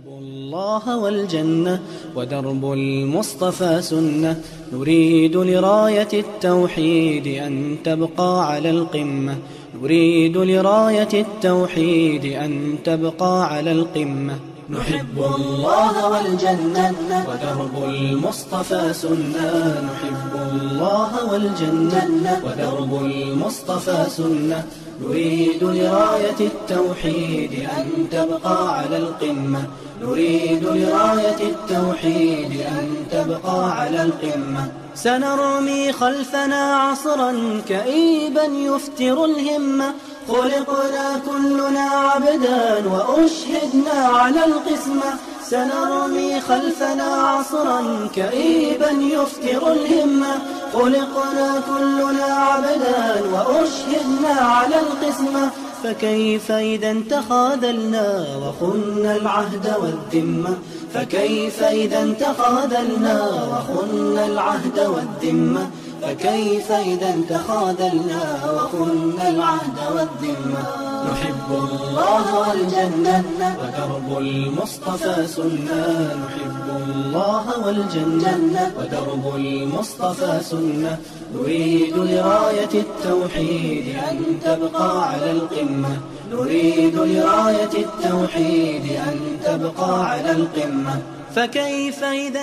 الله والجنة ودرب المصطفى سنة نريد لراية التوحيد أن تبقى على القمة نريد لراية التوحيد أن تبقى على القمة نحب الله والجنة ودرب المصطفى سنة نحب الله والجنة ودرب المصطفى سنة نريد لراية التوحيد أن تبقى على القمة نريد لراية التوحيد أن تبقى على القمة سنرمي خلفنا عصرا كئيبا يفتر الهمة خلقنا كلنا عبدا وأشهدنا على القسمة سنرمي خلفنا عصرا كئيبا يفتر الهمة خلقنا كلنا عبدا وأشهدنا على القسمة فكيف إذا تخاذلنا وخنا العهد والذمة فكيف إذا تخاذلنا وخنا العهد والذمة فكيف إذا تخاذلنا وخنا العهد والذمة نحب الله والجنة ودرب المصطفى سنة نحب الله والجنة ودرب المصطفى سنة نريد لراية التوحيد أن تبقى على القمة نريد لراية التوحيد أن تبقى على القمة فكيف إذا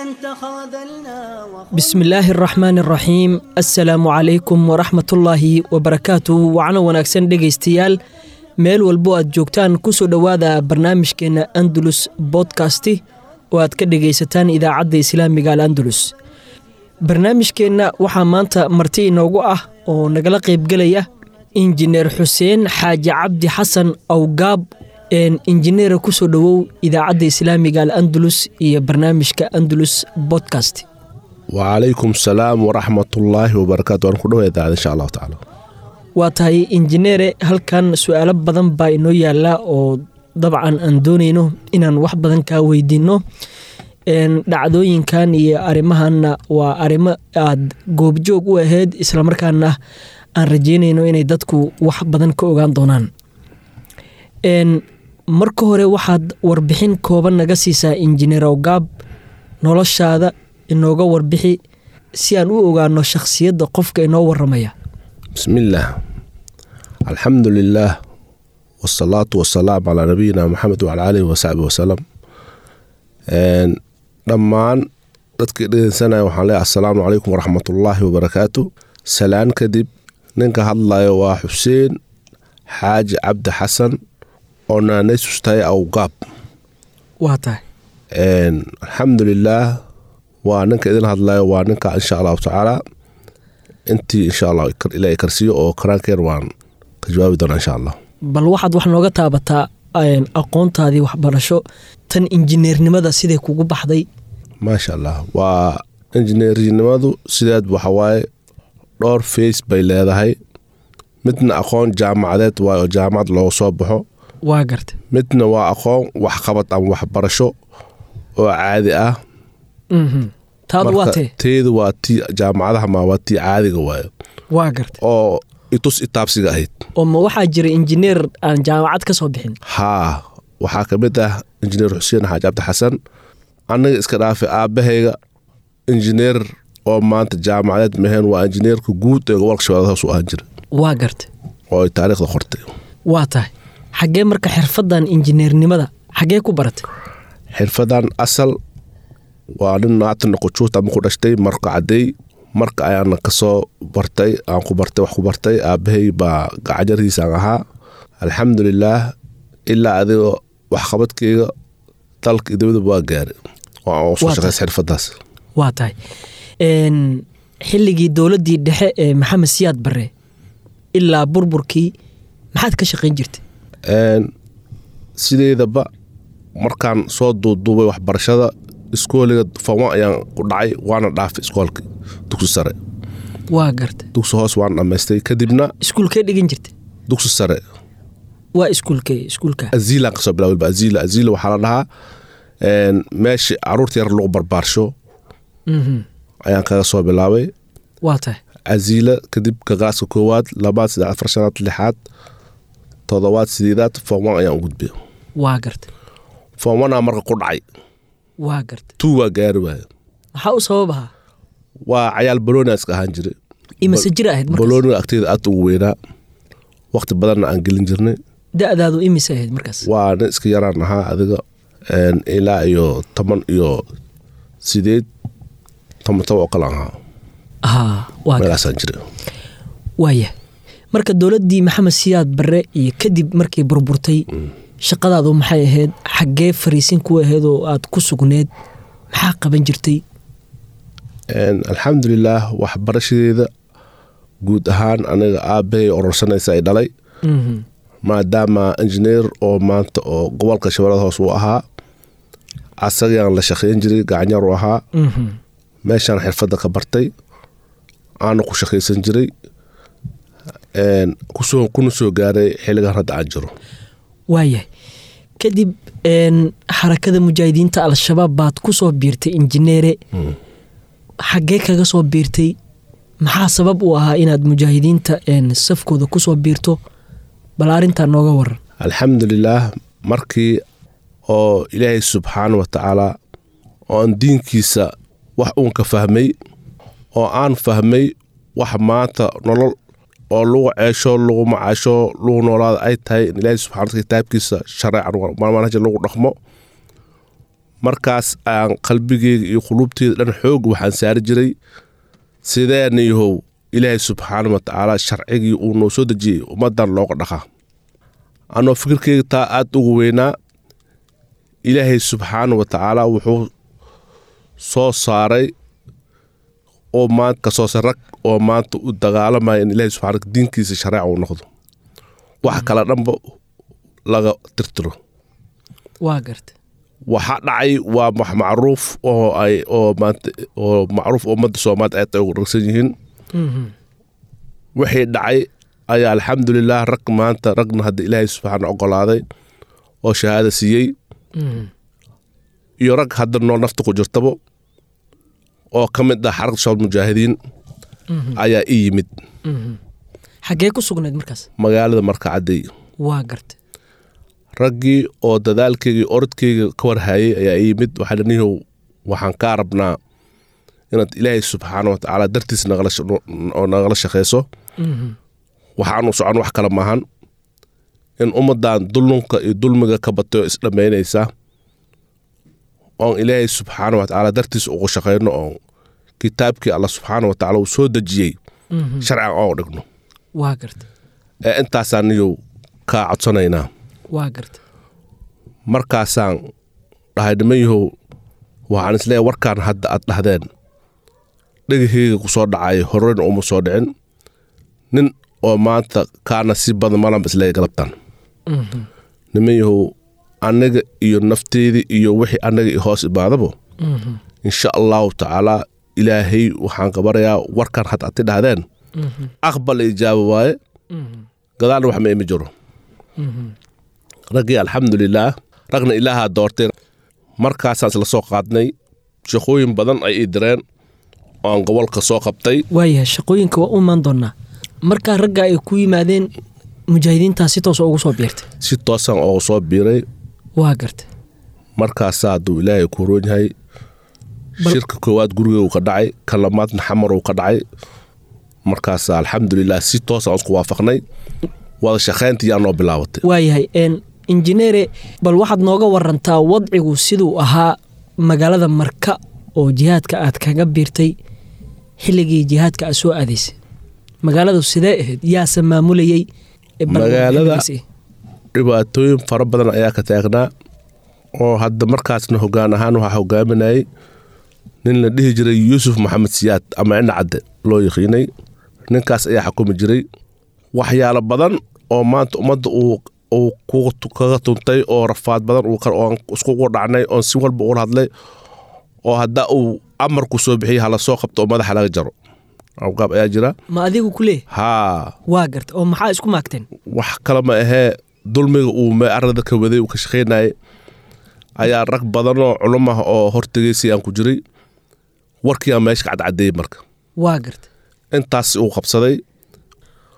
تخاذلنا بسم illaahi araxmaan araxiim assalaamu calaykum waraxmatullaahi wabarakaatu wacno wanaagsan dhegaystayaal meel walbo aad joogtaan kusoo dhowaada barnaamijkeenna andalus bodkasti oo aad ka dhegaysataan idaacadda islaamiga al andalus barnaamijkeenna waxaa maanta marti inoogu ah oo nagala qaybgelaya injineer xuseen xaaji cabdi xasan awgaab injineera kusoo dhowow idaacadda islaamiga al andalus iyo barnaamijka andalus bodkast wacalaykum salaam waraxmatullaahi wabarakaatu waan ku dhawa idaacada insha allahu tacaala waa tahay injineere halkan su-aalo badan baa inoo yaala oo dabcan aan doonayno inaan wax badan kaa weydiinno dhacdooyinkan iyo arrimahanna waa arrimo aad goobjoog u ahayd islamarkaana aan rajeynayno inay dadku wax badan ka ogaan doonaan marka hore waxaad warbixin kooban naga siisaa injineer awgaab noloshaada inooga warbixi si aan u ogaano shakhsiyadda qofka inoo waramaya bismillaah alxamdu lilaah wasalaatu wasalaam calaa nabiyina maxamed wacala aalihi wasaxbi wasalam dhammaan dadkii dhegeysanaya waxaan leeyahay assalaamu calaykum waraxmatullaahi wabarakaatu salaan kadib ninka hadlayo waa xuseen xaaji cabdi xasan oo naanaysus tahay awgaab waa tahay alxamdulilaah waa ninka idin hadlayo waa ninka insha allahu tacaala intii insha allah ilaa karsiyo oo karaankeen waan ka jawaabi doonaa insha allah bal waxaad wax nooga taabataa aqoontaadii waxbarasho tan injineernimada siday kugu baxday maasha allah waa injineernimadu sideed waxawaaye dhowr face bay leedahay midna aqoon jaamacadeed waay oo jaamacad looga soo baxo waa garta midna waa aqoon waxqabad ama waxbarasho oo caadi ah taadu waa tee teedu waa tii jaamacadaha ma waa tii caadiga waayo waa garta oo itus itaabsiga ahayd oo ma waxaa jira injineer aan jaamacad ka soo bixin haa waxaa ka mid ah injineer xuseen xaaji cabdi xasan annaga iska dhaafay aabbahayga injineer oo maanta jaamacadeed maheen waa injineerka guud ee gobolka shabeellada hoos u ahaan jira waa garta oo ay taariikhda qortay waa tahay xaggee marka xirfadan injineernimada xaggee ku baratay xirfadan asal waa nin naatan qujuuta ama ku dhashtay marka cadeey marka ayaana kasoo bartay aan ku bartay wax ku bartay aabahay baa gacanjarihiisaan ahaa alxamdulilaah ilaa adigoo waxqabadkeyga dalka iyo dibadaba waa gaaray oo aan soo shaqeys xirfadaas waa tahay xilligii dowladdii dhexe ee maxamed siyaad bare ilaa burburkii maxaad ka shaqayn jirtay sideedaba markaan soo duuduubay waxbarashada iskooliga fama ayaan ku dhacay waana dhaafay iskoolka dugsi sare waa garta dugsi hoos waan dhammaystay kadibna iskuulkee dhigan jirta dugsi sare waa iskuulkee iskuulka aziilaan kasoo bilaawayba aziila aziila waxaa la dhahaa meesha caruurta yar lagu barbaarsho ayaan kaga soo bilaabay waa tahay aziila kadib gagaaska koowaad labaad saddex afar shanaad lixaad todobaad sideedaad form one ayaan u gudbay waa garta foomana marka ku dhacay waa garta tuu waa gaari waaye maxaa u sabab ahaa waa cayaal balonia iska ahaan jiray imase jir ahayd markaas balooniga agteeda aad ugu weynaa waqti badanna aan gelin jirnay da-daadu imise ahayd markaas waa nin iska yaraan ahaa adiga een, ilaa iyo toban iyo sideed toban toban oo kale aan ahaa haa waa garta meelaasaan jiray waaya marka dowladdii maxamed siyaad barre iyo kadib markay burburtay shaqadaadu maxay ahayd xaggee fariisin ku ahayd oo aad ku sugneed maxaa qaban jirtay Een, alxamdulilaah waxbarashadeeda guud ahaan aniga aabbahay ororsanaysa ay dhalay Mhm. maadaama injineer oo maanta oo gobolka shabeellada hoos uu ahaa asagaan la shaqayn jiray gacanyar u ahaa Mhm. meeshaan xirfadda ka bartay aana ku shaqaysan jiray Een, kusoo kuna soo gaaray xilligan hadda aan jiro waayahay kadib een, xarakada mujaahidiinta al-shabaab baad ku soo biirtay injineere xaggee kaga soo biirtay maxaa sabab u ahaa inaad mujaahidiinta een, safkooda ku soo biirto bal arrintaa nooga waran alxamdulilaah markii oo ilaahay subxaana wa tacaala oo aan diinkiisa wax uun ka fahmay oo aan fahmay wax maanta nolol oo lagu ceesho lagu macaasho lagu noolaada ay tahay in ilaahay subxana wataala kitaabkiisa shareecan manhaja lagu dhaqmo markaas aan qalbigeyga iyo quluubteeda dhan xoog waxaan saari jiray sideen yahow ilaahay subxaana wa tacaala sharcigii uu noo soo dejiyey ummadan looga dhaqaa anoo fikirkeyga taa aada ugu weynaa ilaahay subxaana wa tacaala wuxuu soo saaray oo maanta kasoo sa rag oo maanta u dagaalamaya in ilaahay subxana diinkiisa shareeca uu noqdo wax kala dhanba laga tirtiro waa garta waxa dhacay waa wax macruuf oo ay oo maanta oo macruuf oo ummadda soomaaliya aad ay ugu dhagsan yihiin Mhm. wixii dhacay ayaa alxamdulilah rag maanta ragna hadda ilaahay subxaana ogolaaday oo shahaada siiyey Mhm. iyo rag hadda noo nafta ku jirtabo oo ka mid ah xarakta shabaab mujaahidiin ayaa ii yimid Mhm. xaggee ku sugnayd markaas magaalada markacadey waa garta raggii oo dadaalkeyga iyo orodkeyga ka warhayay ayaa ii yimid waxaa dhanihow waxaan kaa rabnaa inaad ilaahay subxaana wa tacaala dartiis nagala sh- oo nagala shaqeyso Mhm. waxaanu socon wax kale maahan in ummadan dulunka iyo dulmiga ka batay oo isdhammaynaysa oon ilaahay subxaana wa tacaala dartiis ugu shaqayno oo kitaabkii alla subxaana wa tacaala uu soo dejiyey Mhm. sharciga oo dhigno waa garta ee intaasaan niyow kaa codsanaynaa waa garta markaasaan dhahay niman yahow waxaan isleeyahay warkaan hadda aad dhahdeen dhegaheyga ku soo dhacay horeyna uma soo dhicin nin oo maanta kaana si badan malanba isleeyahay galabtan Mhm. niman yahow aniga iyo nafteedii iyo wixii anaga i hoos imaadabo Mhm. insha allahu tacaala ilaahay waxaan ka barayaa warkan hadda ati dhahdeen Mhm. aqbal ijaaba waaye Mhm. gadaalna wax ma imi jiro Mhm. raggii alxamdulilaah ragna ilaahaa doortay markaasaan isla soo qaadnay shaqooyin badan ay ii direen oo aan gobolka soo qabtay waayahay shaqooyinka waa u imaan doonaa markaa ragga ay ku yimaadeen mujaahidiintaa si toosa ugu soo biirtay si toosaan oogu soo biiray waa garta markaasaa hadduu ilaahay ku roon yahay Bal- shirka koowaad guriguu ka dhacay ka lamaadna xamaruu ka dhacay markaasaa alxamdulilah si toosaan isku waafaqnay wada shaqayntii yaa noo bilaabatay waayahay een injineere bal waxaad nooga warantaa wadcigu siduu ahaa magaalada marka oo jihaadka aad kaga biirtay xilligii jihaadka aad soo aadaysay magaaladu sidee ahayd yaase maamulayey ee bal- Magaalada- xilligaasi? dhibaatooyin fara badan ayaa ka taagnaa oo hadda markaasna hogaan ahaan waxaa hogaaminayay nin la dhihi jiray yuusuf maxamed siyaad ama cina cadde loo yaqiinay ninkaas ayaa xukumi jiray waxyaalo badan oo maanta ummadda uu uu ku- kaga tuntay oo rafaad badan uu ka- oon iskugu dhacnay oon si walba ula hadlay oo hadda uu amarku soo bixiyay hala soo qabto oo madaxa laga jaro awgaab ayaa jira ma adigu ku leeh haa waa garta oo maxaa isku maagteen wax kale ma ahee dulmiga uu mearada ka waday uu ka shaqaynayay ayaa rag badan oo culum ah oo hortegaysay aan ku jiray warkii aan meesha ka cadcadeeyey marka waa garta intaas uu qabsaday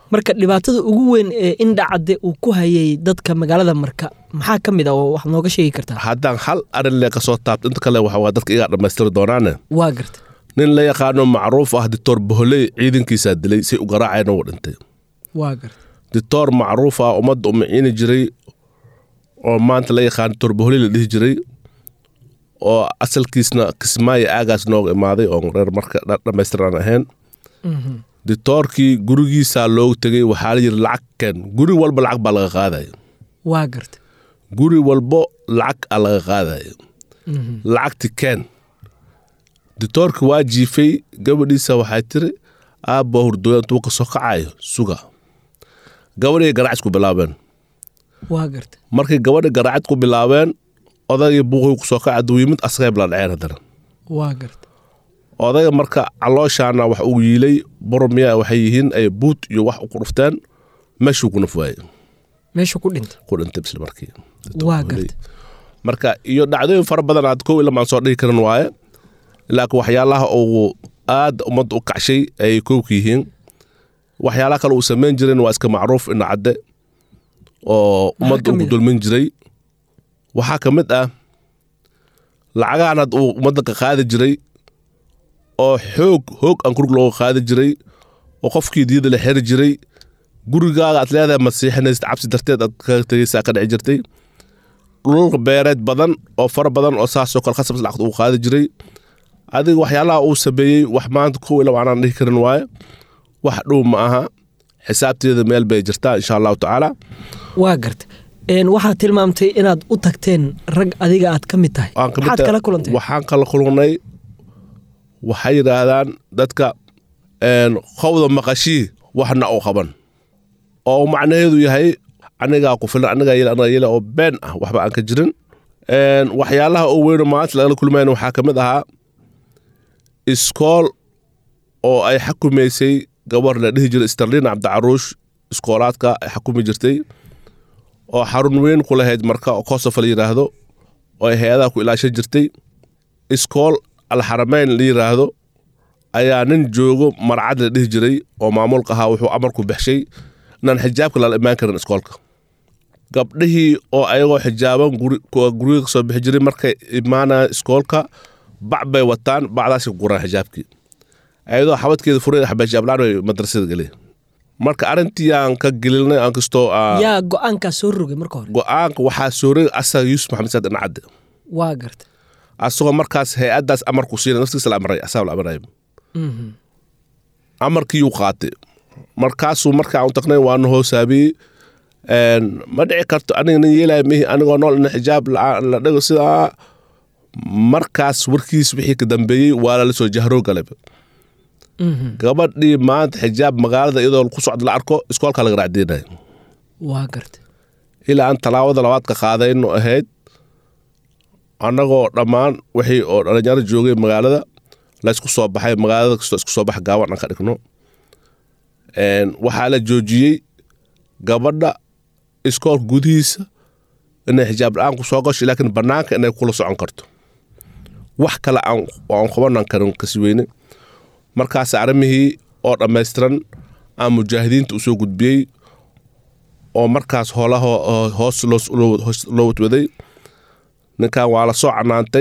marka dhibaatada ugu weyn ee indhacadde uu ku hayay dadka magaalada marka maxaa ka mid a oo wax nooga sheegi kartaa haddaan hal arin le kasoo taabto inta kale waxa waa dadka igaa dhammaystiri doonaane waa garta nin la yaqaano macruuf ah dictor boholey ciidankiisaa dilay si u garaacayna uu dhintay waa garta dictor macruuf ah ummadda u miciini jiray oo maanta la yaqaano dictor boholey la dhihi jiray oo asalkiisna kismaayo aagaas nooga imaaday oo reer marka dhammaystiran ahayn dictoorkii gurigiisaa loogu tegay waxaa la yidhi lacag keen guri walba lacag baa laga qaadaya waa garta guri walbo lacag a laga qaadaya lacagti keen dictoorki waa jiifay gabadhiisa waxay tiri aabba hurdooya intuu ka soo kacayo suga gabadhii garaacis ku bilaabeen waa garta markay gabadhi garaacid ku bilaabeen odaygii buuqii ku soo kaca duwiimid asagay bala dhaceen haddana waa garta odayga marka calooshaana wax uu yiilay burmiya waxay yihiin ay buut iyo wax ku dhufteen meeshuu ku naf waayey meesha ku dhinta ku dhintay bisla markii waa garta marka iyo dhacdooyin fara badan aad kow ilamaan soo dhihi karin waaye laakiin waxyaalaha uu aad ummadda u kacshay ayay kowka yihiin waxyaalaha kale uu samayn jirin waa iska macruuf ina cadde oo ummadda ka uu ku mid ah? dulmin jiray waxaa ka mid ah lacagahan had uu ummadda ka qaadi jiray oo xoog hoog aan kurug looga qaadi jiray oo qofkii diyada la xeri jiray gurigaaga aad leedahay masiixinaysid cabsi darteed aad kaga tegaysaa ka dhici jirtay dhulal beereed badan oo fara badan oo saasoo kale khasabs lacagta uu qaadi jiray adiga waxyaalaha uu sameeyey wax maanta kow ila aanaan dhihi karin waaye wax dhow ma aha xisaabteeda meel bay jirtaa insha allahu tacaala waa garta Een, waxaad tilmaamtay inaad u tagteen rag adiga aad ka mid tahay Waan ka mid maxaad tahay- kala kulantay waxaan kala kulnay waxay yidhaahdaan dadka een, qowda maqashii waxna u qaban oo macnaheedu yahay anigaa ku filan anigaa yel anigaa yele oo been ah waxba aan ka jirin Een, waxyaalaha u weyno maanta lagala kulmayna waxaa ka mid ahaa iskool oo ay xakumaysay gabar la dhihi jiray sterlin cabdicaruush iskoolaadka ay xakumi jirtay oo xarun weyn ku lahayd marka oo kosofa la yidhaahdo oo ay hay-adaha ku ilaashan jirtay iskool alxarameyn la yidhaahdo ayaa nin joogo marcad la dhihi jiray oo maamulka ahaa wuxuu amar ku baxshay inaan xijaabka lala imaan karin iskoolka gabdhihii oo ayagoo xijaaban guri- kuwa guriga kasoo bixi jiray markay imaanaya iskoolka bac bay wataan bacdaasay ku guraan xijaabkii ayadoo xabadkeeda furay xabaashiablaan bay madrasada gelay marka arrintii aan ka gelinay aan kastoo aan- yaa go-aankaa soo rogay marka hore go-aanka waxaa sooray asaga yuusuf maxamed saad incadde waa garta asagoo markaas hay-addaas amarku siina naftigiisa la amray asaga la amray amarkiiyuu qaatay markaasuu markaa u tagnay waana hoosaabiyey Een, ma dhici karto aniga nin yeelaya mihi anigoo nool ina xijaab la la dhigo sidaa markaas warkiis wixii ka dambeeyey waa lala soo jahroo galay gabadhii maanta xijaab magaalada iyadoo ku socda la arko iskoolka laga raacdeynaya waa garta ilaa aan talaabada labaad ka qaadayno ahayd annagoo dhammaan wixii oo dhalinyaro joogay magaalada laysku soo baxay magaalada kastoo isku soo bax gaaban aan ka dhigno Een, waxaa la joojiyey gabadha iskoolka gudihiisa inay xijaab la-aan ku soo gasho laakiin bannaanka inay kula socon karto wax kale aan aan qabanan karin kasi weyne markaas arrimihii oo dhammaystiran aan mujaahidiinta usoo gudbiyey oo markaas hoolaha hoos loo- loo hoos loo wadwaday ninkan waa la soo canaantay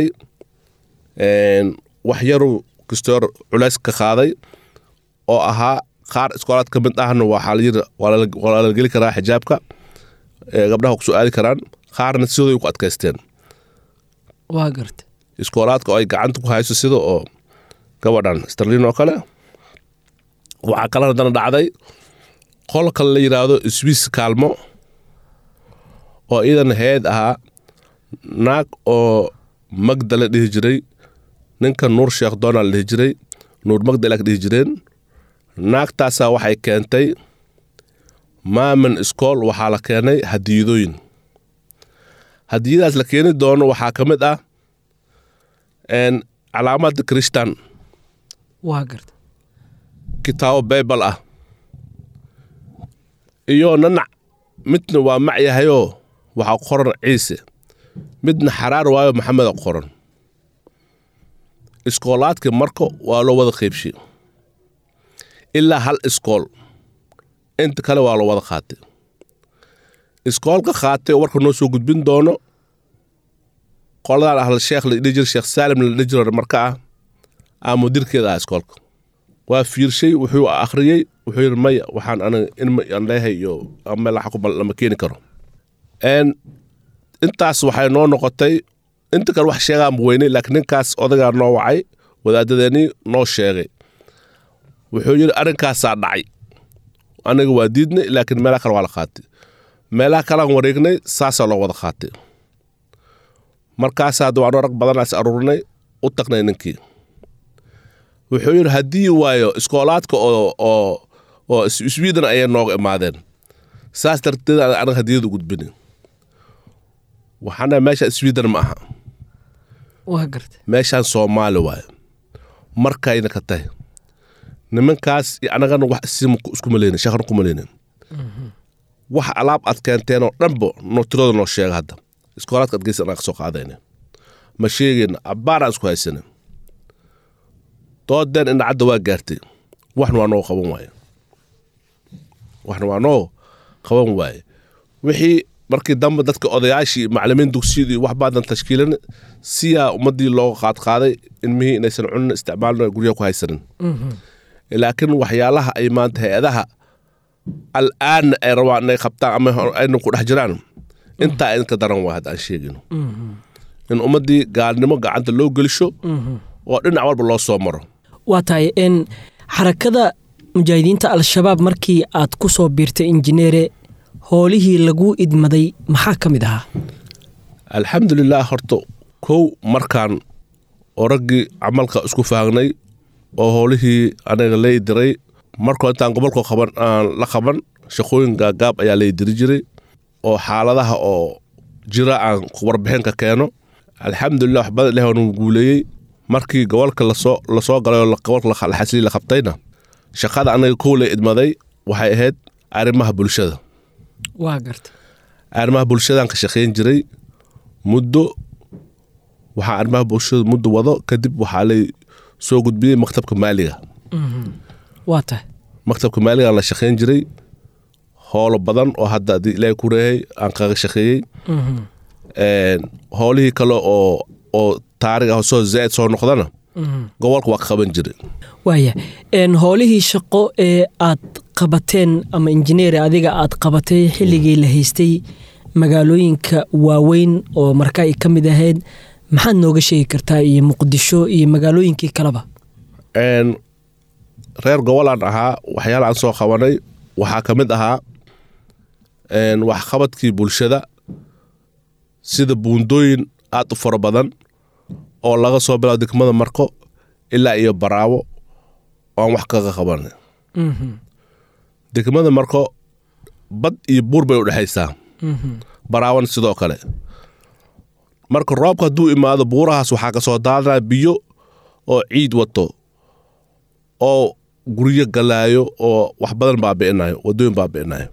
Een, wax yaru kastoo culays ka qaaday oo ahaa qaar iskoolaad ka mid ahna waxaa la yiri waa lala- waa lala geli karaa xijaabka ee gabdhaha ku soo aadi karaan qaarna sidooday ku adkaysteen waa garta iskoolaadka oo ay gacanta ku hayso sida oo gabadhan sterlin oo kale waxaa kale haddana dhacday qol kale la yidhaahdo swiss kaalmo oo iidan heed ahaa naag oo magda la dhihi jiray ninka nuur sheekh doonal la dhihi jiray nuur magda la dhihi jireen naagtaasaa waxay keentay maamin iskool waxaa la keenay hadiyadooyin hadiyadaas la keeni doono waxaa ka mid ah een, calaamada krishtan waa garta kitaabo baybal ah iyo nanac midna waa mac yahayoo waxaa ku qoran ciise midna xaraar waayo maxamed ku qoran iskoolaadkii marka waa loo wada qeybshay ilaa hal iskool inta kale waa la wada qaatay iskoolka qaatay oo warka noo soo gudbin doono qoladaan ahl sheekh la dhihi jira sheekh saalim la dhihi jiro marka ah aa mudirkeeda ah iskoolka waa fiirshay wuxuu akhriyey wuxuu yidhi maya waxaan aniga in aan leeyahay iyo meel waxa ku lama keeni karo n intaas waxay noo noqotay inta kale wax sheegaan bu weynay laakiin ninkaas odagaa noo wacay wadaadadeennii noo sheegay wuxuu yidhi arrinkaasaa dhacay aniga waa diidnay laakiin meelaha kale waa la qaatay meelaha kalean wareegnay saasaa loo wada qaatay markaas hadda waanoo rag badanaas aruurnay u tagnay ninkii wuxuu yidhi haddii waayo iskoolaadka oo oo oo sweden ayay nooga imaadeen saas darteed aan anaga hadiyada gudbinin waxaana meesha sweden ma aha waa garta meeshaan soomaali waayo markayna ka tahay nimankaas iyo anagana wax isim isku maleynin shaqan ku maleynin wax alaab aad keenteen oo dhanba noo tirada noo sheega hadda iskoolaadka adgeysa anaa ka soo qaadayna ma sheegayna abbaaraan isku haysana doodeen indhacadda waa gaartay waxna waa noo qaban waaye waxna waa noo qaban waaye wixii markii dambe dadka odayaashii macalimiin dugsiyadii wax baadan tashkiilin siyaa ummadii looga qaadqaaday ilmihii inaysan cunin isticmaalin guryaha ku haysanin laakiin waxyaalaha ay maanta hay-adaha al'aanna ay rabaan inay qabtaan ama ayna ku dhex jiraan intaa idinka daran waa hadda aan sheegino in ummaddii gaalnimo gacanta loo gelisho oo dhinac walba loo soo maro waa tahay n xarakada mujaahidiinta al-shabaab markii aad ku soo biirtay injineere hoolihii laguu idmaday maxaa ka mid ahaa alxamdulilah horta kow markaan oo raggii camalka isku faagnay oo howlihii anaga lay diray markoo intaan gobolka qaban aan la qaban shaqooyin gaagaab ayaa lay diri jiray oo xaaladaha oo jira aan warbixinka keeno alxamdulilah wax badan ilahi waanu guuleeyey markii gobolka lasoo lasoo galay oo gobolka laxasli la qabtayna shaqada anaga kow lay idmaday waxay ahayd arrimaha bulshada waa garta arrimaha bulshadaan ka shaqayn jiray muddo waxaa arrimaha bulshada muddo wado kadib waxaa lay soo gudbiyey maktabka maaliga waa tahay maktabka maaliga la shaqayn jiray howlo badan oo hadda haddii ilaahay ku reehay aan kaga shaqeeyey howlihii kale oo oo taarig ah soo zaa'id soo noqdana gobolka waa ka qaban jiray waaya howlihii shaqo ee aad qabateen ama injineer adiga aad qabatay xilligii la haystay magaalooyinka waaweyn oo marka ay ka mid ahayd maxaad nooga sheegi kartaa iyo muqdisho iyo magaalooyinkii kaleba reer gobolaan ahaa waxyaala aan soo qabanay waxaa ka mid ahaa waxqabadkii bulshada sida buundooyin aad u fara badan oo laga soo bilaabo degmada marko ilaa iyo baraawo aan wax kaga qabanay degmada marko bad iyo buur bay u dhexaysaa baraawona sidoo kale marka roobka hadduu imaado buurahaas waxaa ka soo daadanaya biyo oo ciid wato oo guryo galaayo oo wax badan baabi'inayo wadooyin baabi'inayo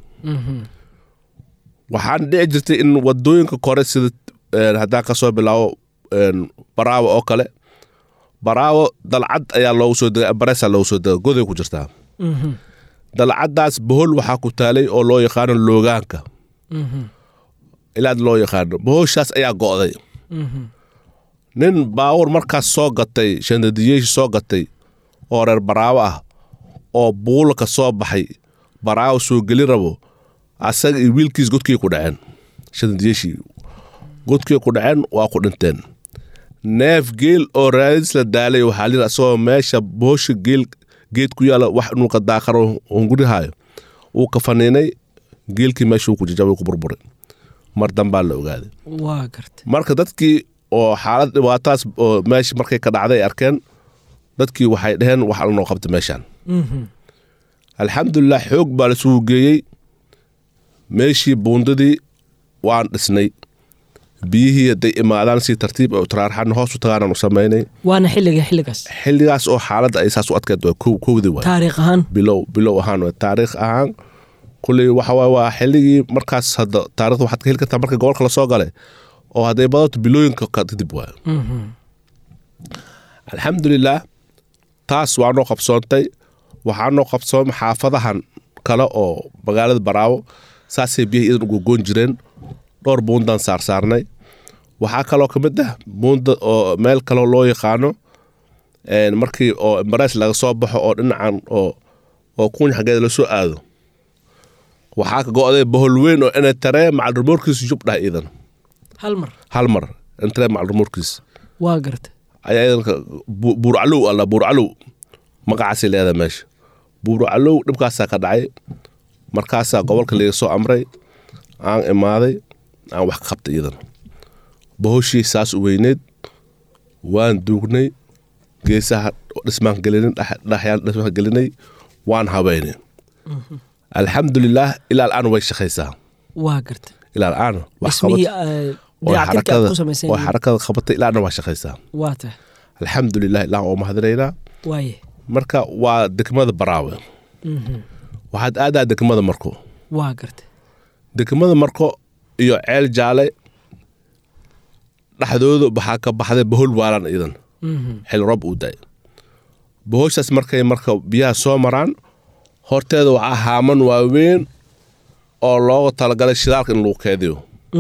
waxaan dhici jirtay in wadooyinka kore sida haddaan ka soo bilaabo baraawo oo kale baraawo dalcad ayaa loogu soo degay bareesaa loogu soo degay goday ku jirtaa dalcaddaas bohol waxaa ku taalay oo loo yaqaano loogaanka ilaad loo yaqaano bohoshaas ayaa go'day nin baawur markaas soo gatay shandadiyeeshi soo gatay oo reer baraawo ah oo buulka soo baxay baraawo soo geli rabo asaga iyo wiilkiis godkii ku dhaceen shandadiyeeshii godkii ku dhaceen waa ku dhinteen neef geel oo raadis la daalay waxaa layidhi asagoo meesha bohosha geel geed ku yaala wax inuu ka daaqaro hungurihaayo wuu ka faniinay geelkii meeshuu ku jajabay ku burburay mar dambaa la ogaaday waa garta marka dadkii oo xaalad dhibaataas oo meesha markay ka dhacday ay arkeen dadkii waxay dhaheen wax alnoo qabta meeshaan alxamdulilah xoog baa lasugu geeyey meeshii buundadii waan dhisnay biyihii hadday imaadaan si tartiib oo taraarxan hoos u tagaanaan u samaynay waana xilliga xilligaas xilligaas oo xaaladda ay saas u adkeed waa kow kowdii waay taariikh ahaan bilow bilow ahaan waay taariikh ahaan kulley waxa waay waa xilligii markaas hadda taarikhda waxaad ka heli kartaa marka gobolka lasoo galay oo hadday badato bilooyinka kadib waay alxamdulilah taas waa noo qabsoontay waxaa noo qabsoomay xaafadahan kale oo magaalada baraawo saasay biyaha iyadan ugogoon jireen dhowr buundaan saarsaarnay waxaa kaloo ka mid ah buunda oo meel kaloo loo yaqaano markii oo embares laga soo baxo oo dhinacan oo oo kuuñ xaggeeda lasoo aado waxaa ka go'day bohol weyn oo inay taree macalrimoorkiisa jub dhah iidan hal mar hal mar intaree macalrimoorkiisa waa garta ayaa iidanka buurcalow alla buurcalow magacaasay leedahay meesha buurcalow dhibkaasaa ka dhacay markaasaa gobolka laga soo amray aan imaaday aan wax ka qabtay iidan bohoshii saas u weyneed waan duugnay geesaha dhismaan gelinin dhaxyaan dhismaan gelinay waan habeynay alxamdulilaah ilaa al'aan way shaqaysaa waa garta ilaa al'aan wax dhismihii qabat eh, dayactirka aad ku samayseen oo xarakada qabatay ilaa al'aan waa shaqaysaa waa tahay alxamdulilah ilaa oo mahadinaynaa waaye marka waa degmada baraawe waxaad aadaa degmada marko waa garta degmada marko iyo ceel jaale dhexdooda waxaa ka baxday bohol waalan idan xil roob uu daay bohoshaas markay marka biyaha soo maraan horteeda waxaa haaman waaweyn oo looga talagalay shidaalka in lagu keediyo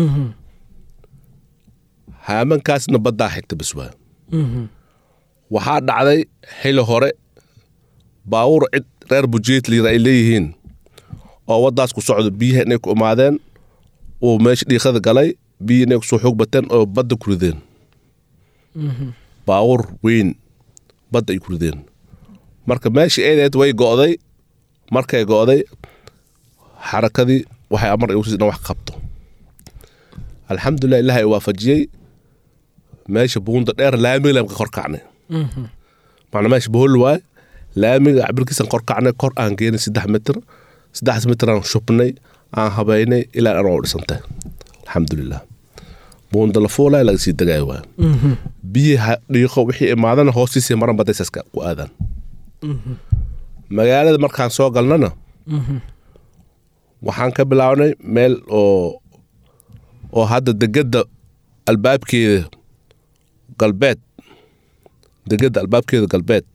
haamankaasna baddaa xigta bas waa waxaa dhacday xili hore baawur cid reer bujeet liira ay leeyihiin oo waddaas ku socdo biyaha inay ku imaadeen uu meesha dhiiqada galay biyi inay kusoo xoog bateen oo badda ku rideen baawur weyn badda ay ku rideen marka meesha eedeed way go'day markay go'day xarakadii waxay amar igu siisay inaan wax qabto alxamdulilah ilaah ay waafajiyey meesha buunda dheer laamiga laan ka kor kacnay macnaa meesha bohol waay laamiga cabirkiisan kor kacnay kor aan geenay saddex mitir saddex mitir aan shubnay aan habeynay ilaa aan oo dhisantay alxamdulilah buunda la fuulay laga sii degaayo waay biyaha dhiiqo wixii imaadana hoostiisii maran badaysaska ku aadaan magaalada markaan soo galnana waxaan ka bilaabnay meel oo oo hadda degedda albaabkeeda galbeed degedda albaabkeeda galbeed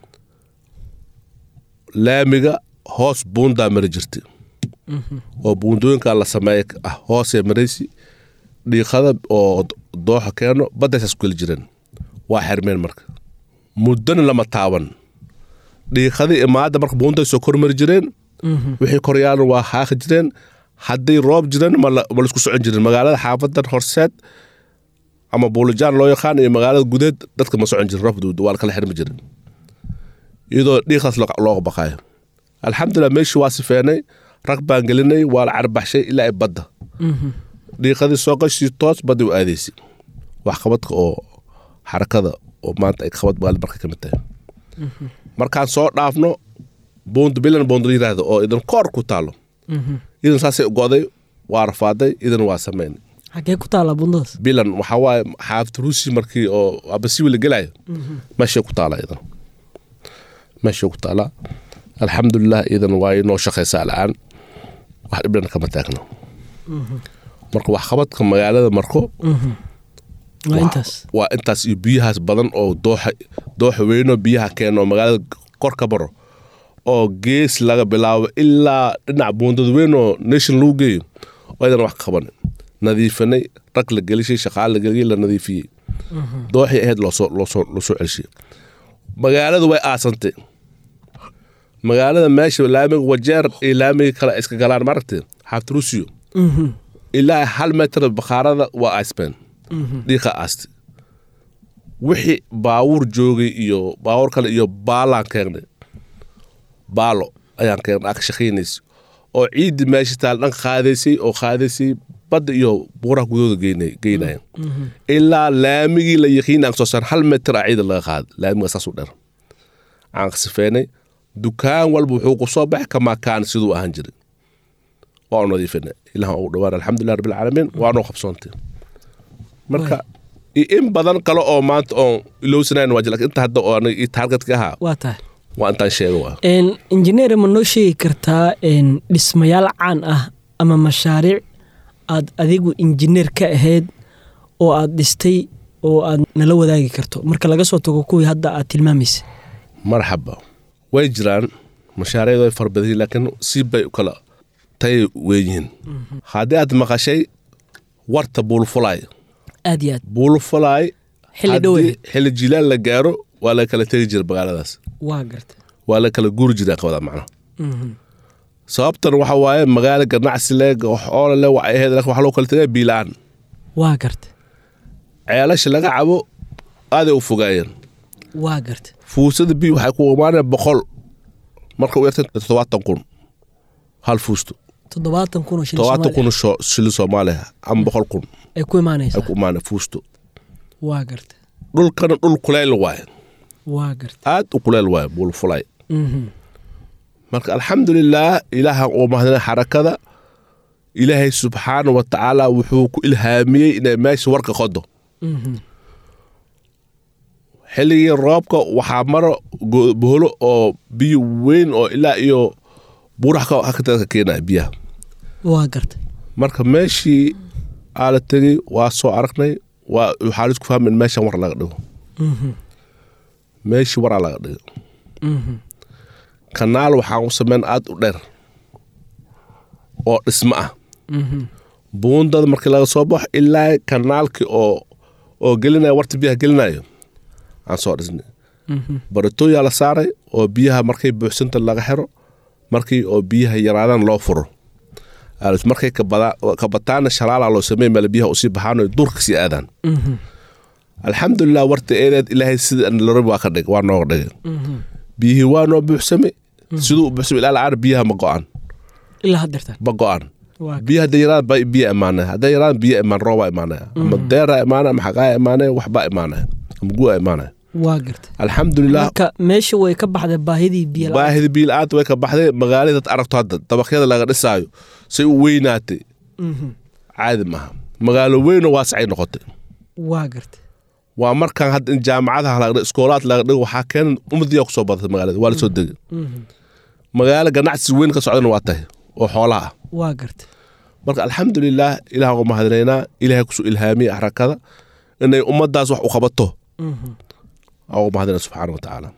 laamiga hoos buundaa mari jirta oo buundooyinkaa la sameeya ah hoosee maraysi dhiiqada oo dooxa keeno baddaysaas ku geli jireen waa xermeen marka muddana lama taaban dhiiqadii imaada marka buunday soo kormari jireen wixii koryaalna waa haaqi jireen hadday roob jireen ma la- ma laisku socon jirin magaalada xaafadan horseed ama buulijaan loo yaqaan iyo magaalada gudeed dadka ma socon jirin roobka waa la kala xirmi jirin iyadoo dhiiqaas loo- looga baqaayo alxamdulilah meeshii waa sifeenay rag baan gelinay waa la carbaxshay ilaa ay badda dhiiqadii soo gashii toos baddi u aadaysay waxqabadka oo xarakada oo maanta ay qabad magaalada marka ka mid tahay markaan soo dhaafno buunda bilan buunda la yiraahdo oo idan koor ku taalo idan saasay u go'day waa rafaaday idan waa samayn xagee ku taallaa bundadaas bilan waxaa waaye xaafid ruusi markii oo abasiwi la gelayo meeshay ku taala idan meeshay ku taala alxamdulilah idan waa inoo shaqaysaa al'aan wax dhibdhan kama taagno marka waxqabadka magaalada marko waa intaas waa intaas iyo biyahaas badan oo dooxa dooxa weynoo biyaha keeno oo magaalada kor ka baro oo gees laga bilaabo ilaa dhinac buundada weyn oo nation lagu geeyo oo aydan wax ka qaban nadiifinay rag la gelishay shaqaale la geliyay la nadiifiyey dooxii ahayd loosoo loosoo loosoo celshay magaalada way aasantay magaalada meesha laamiga wajeer iyo laamiga kale ay iska galaan maaragtay xaaftirusiyo ilaa hal meter bakhaarada waa aasbeen dhiiqa aastay wixii baawur joogay iyo baawur kale iyo baalaan keennay baalo ayaan keennay aa ka shaqaynaysa oo ciiddi meesha taal dhan qaadaysay oo qaadaysay badda iyo buuraha gudooda geynay- geynaya ilaa laamigii la yaqiin aan soo saaran hal meter a ciida laga qaaday laamiga saasuu dheer aan sifeynay dukaan walba wuxuu ku soo baxay kamaa kaan siduu ahaan jiray waa u nadiifinay ilaah ugu dhawaan alxamdulilah rabbilcaalamiin waanoo qabsoontay marka iyo in badan kale oo maanta oon ilowsanayn waa jira laakiin inta hadda oo aniga ii taargetka ahaa waa tahay waa intaan sheego waa Een, injineer ma noo sheegi kartaa een, dhismayaal caan ah ama mashaariic aad adigu injineer ka ahayd oo aad dhistay oo aad nala wadaagi karto marka laga soo tago kuwii hadda aad tilmaamaysa marxaba way jiraan mashaariicdu way fara badan yihiin laakiin si bay u kala tayay weyn yihiin haddii aad maqashay warta buulfulaay aad iyo aad buulfulaay xilli haddii dhoweed xilli jilaal la gaaro waa la kala tegi jira magaaladaas waa garta waa la kala guuri jiraa qabada macnaha sababtan waxa waaye magaalo ganacsi le oola le waxay ahayd laakiin waxaa loo kala tegaya biilaan waa garta ceelasha laga cabo aaday u fogaayeen waa garta fuusada bi waxay ku imaaneen boqol marka u yartay toddobaatan kun hal fuusto toddobaatan kun oo shilin toddobaatan kun Soomaali oo shilin soomaaliya ama boqol kun ah ay ku ay imaanaysaa ku imaaneen fuusto waa garta dhulkana dhul kuleyl waaye waa garta aad u kuleyl waaye buulfulay Mhm. marka alxamdulilaah ilaahan uu mahadina xarakada ilaahay subxaana wa tacaala wuxuu ku ilhaamiyey inay meesha warka qodo Mhm. xilligii roobka waxaa maro go- boholo oo biyo weyn oo ilaa iyo buurax ka hakataka keenaya biyaha waa garta marka meeshii aa la tegey waa soo aragnay waa waxaa laisku fahmay in meeshan war laga dhigo Mhm. meeshii waraa laga dhigo Mhm. kanaal waxaan u sameyn aad u dheer oo dhismo ah Mhm. buundada markii laga soo baxo ilaa kanaalkii oo oo gelinaya warta biyaha gelinayo aan soo dhisnay Mhm. baritooyaa la saaray oo biyaha markay buuxsanta laga xiro markii oo biyaha yaraadaan loo furo Aalis markay kabada- kabataana shalaala loo sameey meel biyaha usii baxaan oo duurka sii aadaan Mhm. alxamdulilah warta eedeed ilaahay sida lorab waa ka dhig waa nooga dhigay Mhm. biyihii waa noo buuxsamay siduu u buuxsamay ilaa la'aan biyaha ma go'an ilaa haddeertaan ma go'an waa biyo hadday yaraan ba biyo imaanaya hadday yaraan biyo imaan roobaa imaanaya ama deeraa imaanaya ama xaqaa imaanaya waxbaa imaanaya ama gu'a imaanaya waa garta alxamdulilah marka meesha way ka baxday baahidii biyo la'aan. baahida biyo la'aanta way ka baxday magaalada dad aragto hadda dabaqyada laga dhisaayo say u weynaatay Mhm. caadi maaha magaalo weynoo waasacay noqotay waa garta waa markaan hadda in jaamacadaha laga dhigo iskoolaad laga dhigo waxaa keenan umadiyaa kusoo badatay magaalada waa lasoo degay Mhm. magaalo ganacsi weyn ka socdana waa tahay oo xoolaha ah waa garta marka alxamdulilah ilaah uga mahadinaynaa ilaahay kusoo ilhaamiyey xarakada inay ummadaas wax u qabato Mhm. aan uga mahadinaya subxaana wa tacaala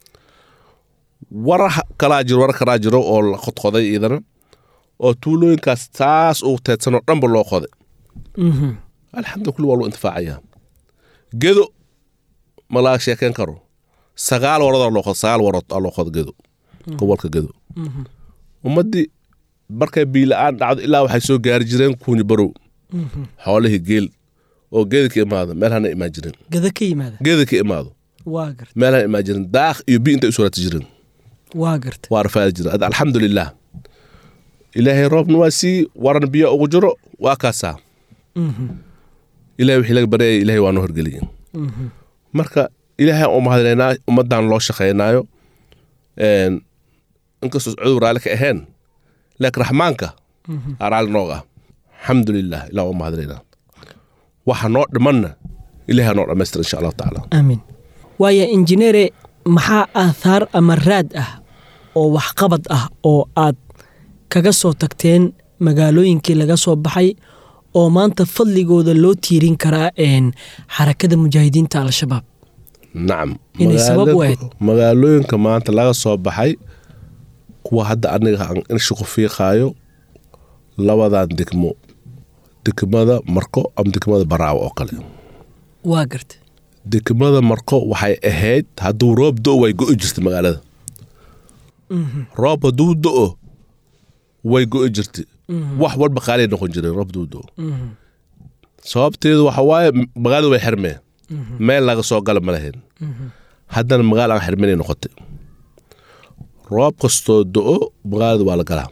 warar kalaa jiro warar kalaa jiro oo la qodqoday iidana oo tuulooyinkaas taas ugu teedsanoo dhanba loo qoday Mhm. alxamdulillah kulli waa loo intifaacayaa gedo ma laga sheekeen karo sagaal warood loo qodo sagaal warood aa loo qodo gedo gobolka gedo Mhm. ummaddii markay biila-aan dhacdo ilaa waxay soo gaari jireen kuuni barow Mhm. xoolihii geel oo geeda ka imaado meel hana imaan jirin gada ka yimaada geeda ka imaado waa garta meel hana imaan jirin daaq iyo bi intay usoo raati jireen waa garta waa rafaadi jiren Hadda alxamdulilah ilaahay roobna waa sii waran biyo ugu jiro waa kaasaa Mhm. ilahay wixii laga baryaya ilahay waa noo horgeliyey Mhm. marka ilaahay aan u mahadinaynaa ummaddan loo shaqaynaayo Een, inkastoo cudur raalli ka ahayn laakiin raxmaanka aa raalli nooga ah alxamdulilah ilah u mahadinaynaa waxa noo dhimanna ilahay ha noo dhammaystira insha allahu tacaala aamin waaya injineere maxaa aathaar ama raad ah oo waxqabad ah oo aad kaga soo tagteen magaalooyinkii laga soo baxay oo maanta fadligooda loo tiirin karaa een xarakada mujaahidiinta al-shabaab nacam Inay sabab u Magaalo- ahayd. magaalooyinka maanta laga soo baxay kuwa hadda aniga aan insha ku fiiqaayo labadan degmo degmada marko ama degmada baraawo oo kale waa garta degmada marko waxay ahayd hadduu roob do way go'i jirtay magaalada roob hadduu do-o way go'i jirtay wax walba qaalay noqon jireen roob hadduu do sababteedu waxa waaye magaalada way xirmeen meel laga soo gala ma lahayn haddana magaala aan xirminay noqotay roob kastoo do-o magaalada waa la galaa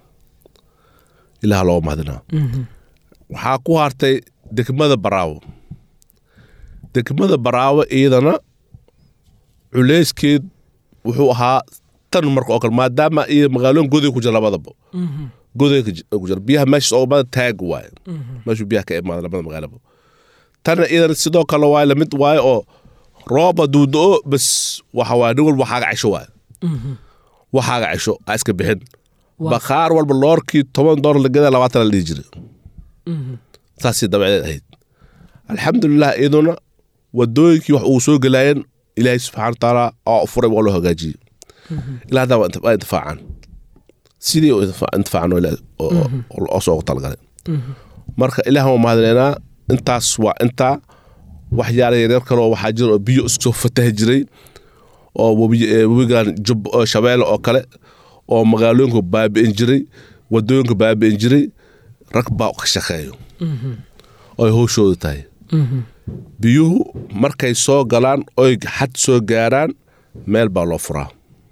ilaah looga mahadinaa waxaa ku hartay degmada baraawo degmada baraawo iyadana culeyskeed wuxuu ahaa tan marka oo kale maadaama iyo magaalooyin goday ku jira labadaba goday ku ji- ku jira biyaha meeshaas oo mada taag waaye meeshuu biyaha ka imaada labada magaalaba tana iyadana sidoo kale waaye lamid waaye oo roob hadduu do-o bas waxa waaye nin walba waxaaga cisho waaye waxaaga cisho aa iska bixin Waa- bakhaar walba loorkii toban doolar la gadaa labaatan la dhihi jiray saasay dabaceed ahayd alxamdulilah iyaduna wadooyinkii wax uu soo gelaayeen ilaahay subxaana watacaala oo furay waa loo hagaajiyey ilaa haddaa waa inti- waa intifaacaan sidii u intifa- intifaacan oo ilaa- oo- oo oo soo talagalay marka ilaah waa mahadinaynaa intaas waa intaa waxyaala yaryar kaloo waxaa jira oo biyo isku soo fatahi jiray oo webi- ee, webigan jub oo shabeelle oo kale oo magaalooyinku baabi'in jiray wadooyinku baabi'in jiray rag baa ka shaqeeyo oo ay howshoodu tahay biyuhu markay soo galaan oy xad soo gaaraan meel baa loo furaa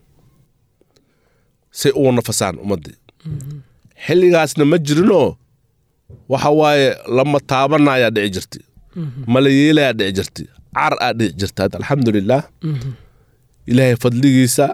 say ugu nafasaan ummaddii xilligaasna ma jirinoo waxa waaye lama taabanayaa dhici jirti mala yeelayaa dhici jirti car aa dhici jirta hadda alxamdulilaah ilaahay fadligiisa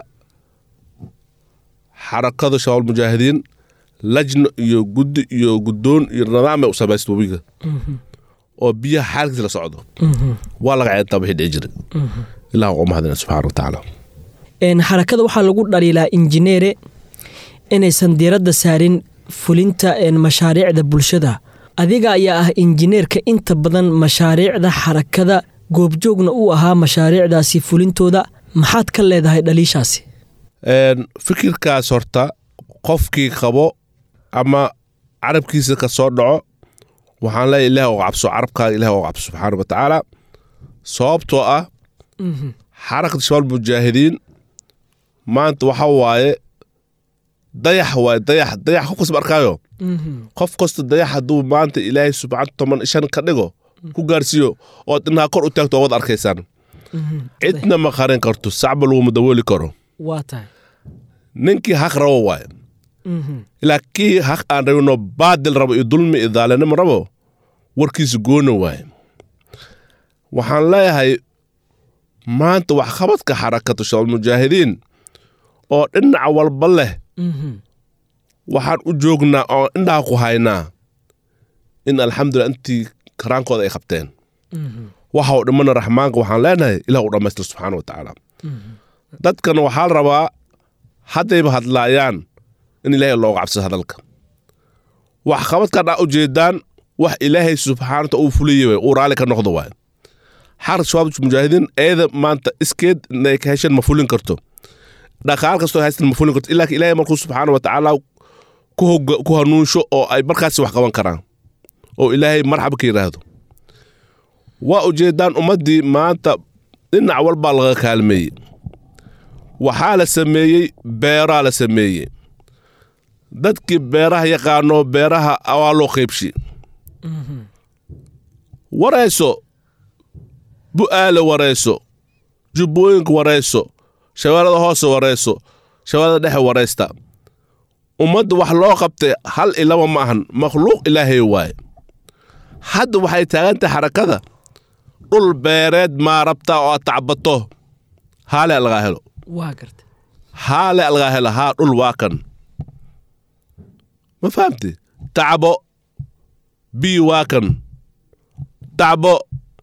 xarakada shabaab mujaahidiin lajno iyo guddi iyo guddoon iyo nidaamay u samaysta webiga oo biyaha xaalkiisa la socdo waa laga ceyntaa wixii dhici jiray ilaah waa mahadina subxaana wa tacaala Een, xarakada waxaa lagu dhaliilaa injineere inaysan diiradda saarin fulinta een, mashaariicda bulshada adiga ayaa ah injineerka inta badan mashaariicda xarakada goobjoogna u ahaa mashaariicdaasi fulintooda maxaad ka leedahay dhaliishaasi Een, fikirkaas horta qofkii qabo ama carabkiisa ka soo dhaco waxaan leeyahay ilaah oo cabso carabkaaga ilaah oo cabso subxaana wa tacaala sababtoo ah xarakada shabaab mujaahidiin maanta waxa waaye dayax waaye dayax dayax qof kasta ma arkaayo qof kasta dayax hadduu maanta ilaahay subxaan toban iyo shan ka dhigo ku gaarsiiyo ood inaha kor u taagto oo wad arkaysaan cidna ma qarin karto sacba laguma dawooli karo waa tahay ninkii haq rabo waaye ilaa kii haq aan rabino baadil rabo iyo dulmi iyo daalinimo rabo warkiisa goona waaye waxaan leeyahay maanta waxqabadka xarakatu shabaab mujaahidiin oo dhinaca walba leh waxaan u joognaa oo indhaha ku haynaa in alxamdulilah intii karaankooda ay qabteen waxa uu dhimana raxmaanka waxaan leenahay ilah u dhammaystir subxaana wa tacaala dadkan waxaa la rabaa haddayba hadlaayaan in ilaahay looga cabsado hadalka wax qabadkan aa ujeedaan wax ilaahay subxaana wataala uu fuliyey waay uu raalli ka noqdo waay xarka shabaab mujaahidiin eeda maanta iskeed inay ka hesheen ma fulin karto dhaqaal kastoo haystan ma fulin karto ilaa ka ilaahay markuu subxaana wa tacaala ku hoga- ku hanuunsho oo ay markaasi wax qaban karaan oo ilaahay marxaba ka yidhaahdo waa ujeedaan ummaddii maanta dhinac walbaa laga kaalmeeyey waxaa la sameeyey beeraa la sameeyey dadkii beeraha yaqaano beeraha waa loo qaybshi warayso bu'aale warayso jubbooyinka warayso shabeellada hoose warayso shabeellada dhexe waraysta ummadda wax loo qabtay hal iyo laba ma ahan makhluuq ilaahay waaye hadda waxay taagan tahay xarakada dhul beereed maa rabtaa oo aad tacbato haale lagaa helo waa garta haale lagaa helo haa dhul waa kan ma fahamti tacbo bii waa kan tacbo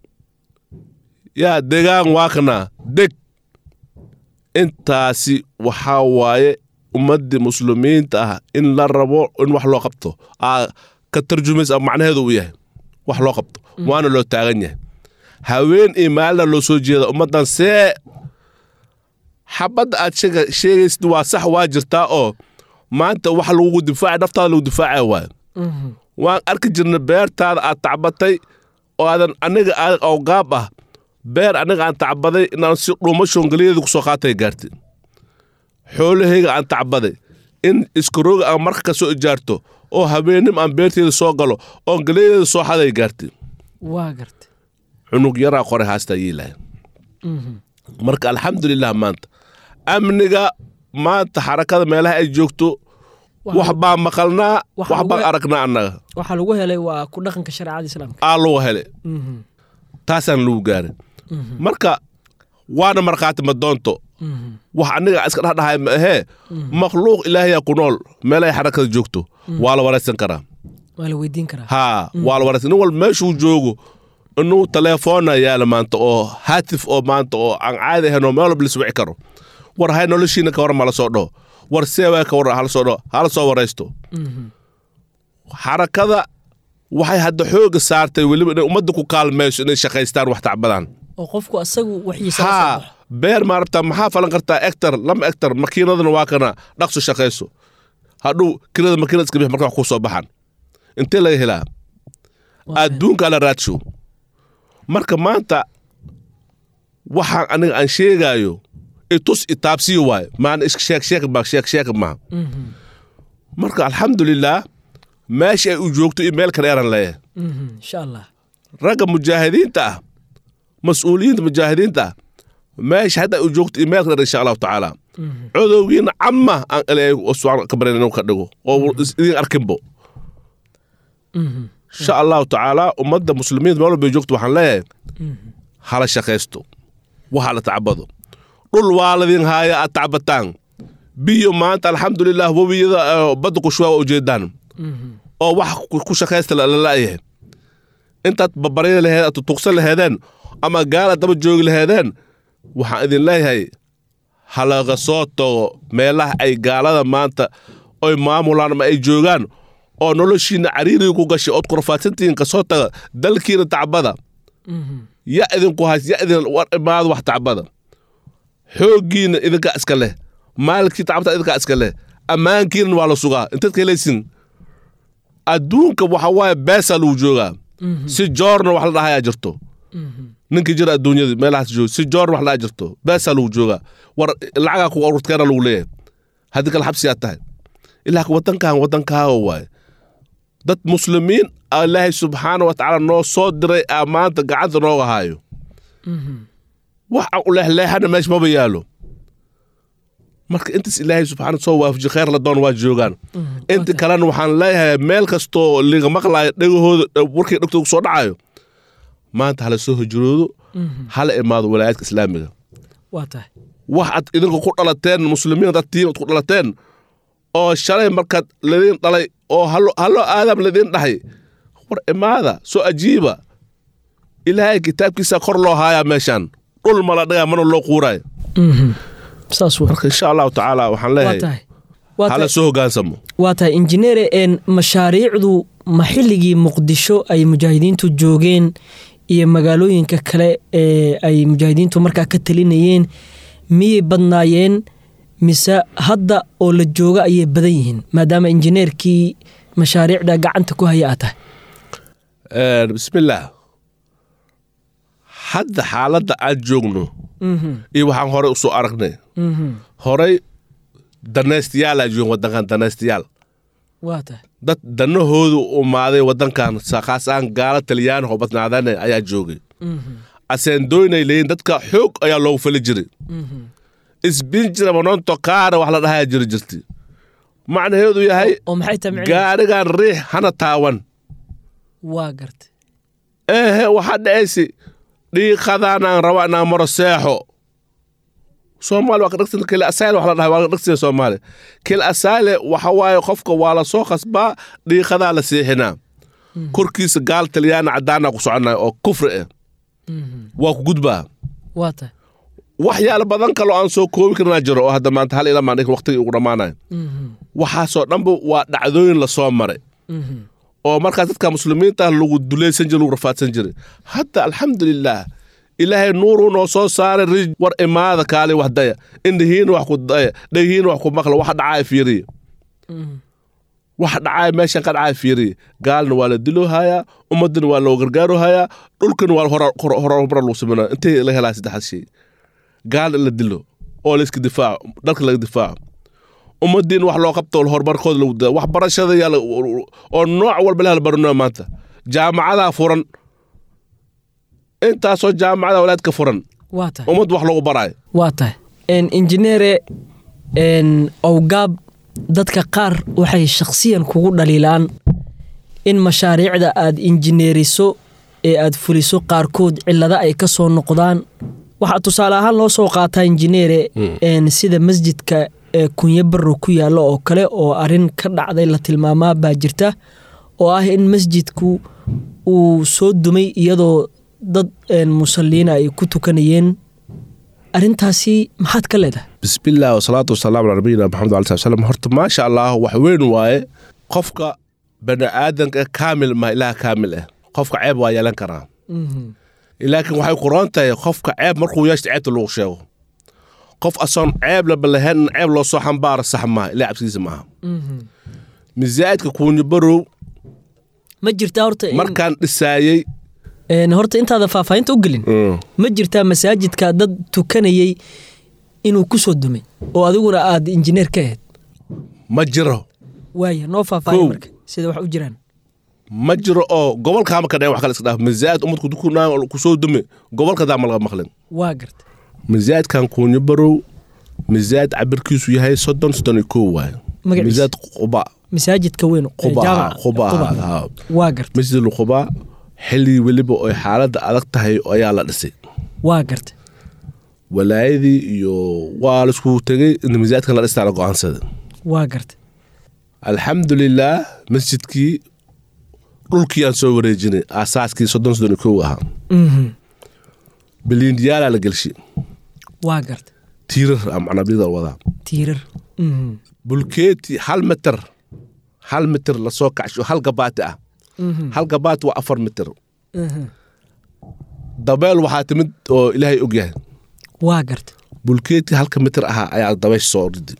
yaa degaan waa kana deg intaasi waxaa waaye ummaddii muslimiinta ah in la rabo in wax loo qabto aa ka tarjumaysa macnaheedu uu yahay wax loo qabto waana loo taagan yahay haween iyo maalina loo soo jeeda ummaddan see xabadda aad sheega- sheegaysid waa sax waa jirtaa oo maanta wax lagugu difaaca naftaada lagu difaacaya waayo waan arki jirna beertaada aad tacbatay oo aadan aniga aadan awgaab ah beer aniga aan tacbaday inaan si dhuumo shoongaliyadeeda kusoo qaatay gaartay xoolahayga aan tacbaday in iskarooga aan marka ka soo ijaarto oo habeennim aan beerteeda soo galo oon galiyadeeda soo xaday gaartay waa garta cunug yaraa qoray haastaa yiilahay marka alxamdulilah maanta amniga maanta xarakada meelaha ay joogto wax baa maqalnaa Waxa wax baan lagu- aragnaa annaga waxaa lagu helay waa ku dhaqanka shareecada islaamka aa lagu hele taasaan lagu gaarin marka waana markhaati madoonto wax aniga iska dhexdhahay ma ahee makhluuq ilaahayaa ku nool meelahay xarakada joogto waa la waraysan karaa waa la weydiin karaa haa waa la waraysan nin walba meeshuu joogo inuu telefoona yaala maanta oo haatif oo maanta oo aan caadi ahayn oo meel walba la iswici karo war hay noloshiina ka waran ma la soo dhaho war seewaa ka waran hala soo dhaho hala soo waraysto xarakada waxay hadda xooga saartay weliba inay ummadda ku kaalmayso inay shaqaystaan wax tacbadaan oo qofku asagu waxiisa la soo haa baxo beer maarabta maxaa falan kartaa ectar lama ectar makiinadana waa kana dhaqso shaqayso hadhow kirada makiinada iska bix marka wax kuu soo baxan intee laga helaa Waa adduunka la raadsho marka maanta waxaan aniga aan sheegaayo itus itaabsiyo waayo maana iska sheeg sheeg ma sheeg sheeg maaha Mhm, marka alxamdulilah meesha ay u joogto iyo meel kale eran leeyahay mhm, insha allah ragga mujaahidiinta ah mas-uuliyiinta mujaahidiinta ah meesha hadda ay u joogto iyo meel kale eran insha allahu tacaala Mhm, codowgiina camma aan ilaahay oo subxaan ka baryan inuu ka dhigo oo is- idin arkinbo mhm, insha allahu tacaala ummadda muslimiinta meel walba ay joogto waxaan leeyahay mhm. hala shaqaysto waxa la tacbado dhul waa ladin haaya aad tacbataan biyo maanta alxamdulilah webiyada eh, badda ku shuwaa waa ujeedaan Mhm, oo wax ku- ku shaqaysta lala'yahay intaad babarya laheed aad tutuqsan laheedeen ama gaala daba joogi laheedeen waxaan idin leeyahay halaga soo tago meelaha ay gaalada maanta oy maamulaan ama ay joogaan oo noloshiina cariiriga ku gashay ood kurfaadsantihiin ka soo taga dalkiina tacbada mhm. ya idinku hays ya idin war imaado wax tacbada xooggiina idinkaa iska leh maalkii tacbata idinkaa iska leh ammaankiina waa la sugaa intaad ka helaysin adduunka waxa waaye beesaa lagu joogaa si joorna wax la dhahayaa jirto ninkii jira adduunyada meelahaas jooga si joorna wax la dhahaa jirto beesaa lagu joogaa war lacagaa ku ururtkeena lagu leeyahay haddii kale xabsiyaa tahay ilaa wadankan wadankaaga waaye dad muslimiin ah ilaahay subxaana wa tacaala noo soo diray aa maanta gacanta nooga haayo wax aan u leexleexana meesha maba yaalo marka intaas ilaahay subxaana soo waafaji khayr la doon waa joogaan inta kalena waxaan leeyahay meel kastoo liga maqlaayo dhegahooda warkii dhegtooda soo dhacayo maanta hala soo hijroodo hala imaado walaayaadka islaamiga waa tahay wax aad idinka ku dhalateen muslimiin dad tiin ku dhalateen oo shalay markaad ladiin dhalay oo hallo hallo aadam ladiin dhahay war imaada soo ajiiba ilaahay kitaabkiisa kor loo haayaa meeshaan dhul mala dhagaa mana loo quuraayo Mhm. saas wa marka insha allahu tacaala waxaan waa leeyahay tahay waa hala tahay soo hogaansamo waa tahay injineere een mashaariicdu ma xilligii muqdisho ay mujaahidiintu joogeen iyo magaalooyinka kale ee ay mujaahidiintu markaa ka talinayeen miyay badnaayeen mise hadda oo la jooga ayay badan yihiin maadaama injineerkii mashaariicda gacanta ku haya aad tahay Een, bismillaah hadda xaaladda aan joogno Mhm, iyo waxaan horey usoo aragnay mhm. horey danaystayaal aa joogen wadankan danaystayaal waa tahay dad danahoodu umaaday wadankan sa- khaas ahaan gaala taliyaan oo badnaadane ayaa joogay Mhm, aseendoynay leeyiin dadka xoog ayaa loogu fali jiray mhm. isbinjira mononto kaara wax la dhahayaa jiri jirti macnaheedu yahay oo maxay tahay micnaheedu? gaarigan riix hana taawan waa gartay ehe waxaa dhacaysi dhiiqadaanaan raba inaan maro seexo soomaali waa ka dhagsan kil asaale wax la dhahay waa ka dhagsan soomaali kil asaale waxa waaye qofka waa la soo khasbaa dhiiqadaa la seexinaa korkiisa gaal talyaana caddaana ku soconaya oo kufri ah Mhm, waa ku gudbaa waa tahay waxyaalo badan kaloo aan soo koobi karnaa jiro oo hadda maanta hal ilamaan dhig waqtigii ugu dhammaanayo Mhm, waxaasoo dhanba waa dhacdooyin la soo maray mhm. oo markaas dadka muslimiinta ah lagu dulaysan jiray lagu rafaadsan jiray hadda alxamdulilaah ilaahay nuuruu noo soo saaray rij war imaada kaali wax daya indhihiina wax ku daya dhegihiina wax ku maqla waxa dhacaaya fiiriya Mhm. waxa dhacaaya meeshan ka dhacaaya fiiriya gaalna waa la diloohayaa ummadana waa loo gargaarohayaa dhulkana waa hora- hora- horumar lagu sameynaya intay la helaa saddexaas shay gaal in la dilo oo la iska difaaco dalka laga difaaco ummadiina wax loo qabto horumarkooda lagu daa waxbarashada yaa la- oo nooc walba la baranayo maanta jaamacadaa furan intaasoo jaamacada walaadka furan waa tahay ummad wax lagu baraayo waa tahay Een, injineere een, owgaab dadka qaar waxay shakhsiyan kugu dhaliilaan in mashaariicda aad injineeriso ee aad fuliso qaarkood cillado ay ka soo noqdaan waxaa tusaale ahaan loo soo qaataa injineere een, sida masjidka ee kunyo barro ku yaalla oo kale oo arrin ka dhacday la tilmaamaa baa jirta oo ah in masjidku uu soo dumay iyadoo dad een, musalliina ay ku tukanayeen arrintaasi maxaad ka leedahay bismillaah wasalaatu wasalaamu calaa nabiyina maxamed ali sal slam horta maasha allah wax weyn waaye qofka bani aadanka kaamil ma ilaah kaamil ah qofka ceeb waa yeelan karaa laakiin waxay ku roon tahay qofka ceeb markuu yeeshta ceebta lagu sheego qof asoon ceeb laba lahayn in ceeb loo soo xambaaro sax maaha ilaa cabsigiisa maaha misaajidka kuunyo barow ma jirtaa horta in- markaan dhisaayey een, horta intaada faahfaahinta u gelin ma jirtaa masaajidka dad tukanayey inuu ku soo dumay oo adiguna aad injineer ka ahayd ma jiro waaya noo faahfaahin Kow. marka sida wax u jiraan ma jiro oo gobolkaama ka dheen wax kale iska dhaaf misaajid umadku dukunaa kusoo dume gobolka daa ma laga maqlin waa garta misaajidkan kuunyo barow misaajid cabirkiisu yahay soddon soddon iyo kow waaye Magaciisa? misaajid quba masaajidka weyn ee quba jaamaca quba Quba. haa. waa garta masjid quba xilligii weliba oy xaaladda adag tahay ayaa la dhisay waa garta walaayadii iyo waa laisku tegey in misaajidkan la dhistaa la go-aansada waa garta alxamdulilaah masjidkii dhulkii aan soo wareejinay aasaaskii soddon soddon iyo kow ahaa Mhm. biliindiyaalaa la gelshi waa garta tiirar ah macnaa bida wadaa tiirar Mhm. bulkeeti hal mitir hal mitir lasoo kacsho hal gabaati ah Mhm. hal gabaati waa afar mitir Mhm. dabeel waxaa timid oo ilaahay og yahay waa garta bulkeeti halka mitir ahaa ayaa dabaysh soo ridi